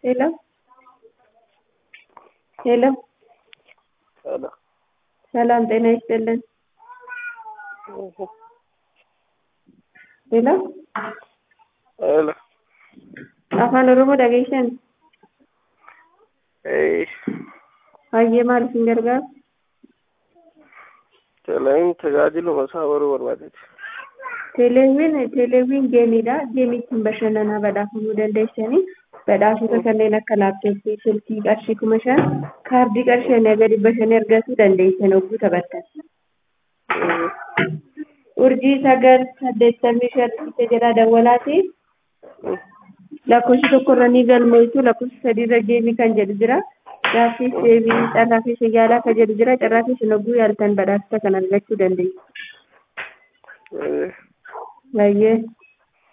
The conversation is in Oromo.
Hello? Hello? ሄሎ ሰላም ጤና ይስጥልን። ሄሎ? ሄሎ afaan oromoo dhageessan ee hayyee maal isin gargaaru teleen tajaajiluma isaa baruu barbaadeeti. teeleewwiin teeleewwiin geemiidha geemii ittiin bashannanaa badhaafamuu dandeessanii badhaasota kanneen akka laaptooppii silkii qarshii kuma shan kaardii qarshii inni gadi bashannee argachuu dandeessan hogguu taphattan urjii sagal saddeettamii shan isa jedhaa dawwalaati lakkoofsi tokko irra ni galmooftu lakkoofsi sadii irra geemii kan jedhu jira gaaffiis deebii carraa fi siyyaalaa kan jedhu jira carraa fi isin hogguu yaaltan badhaasota kan argachuu dandeessu Ee. hayyee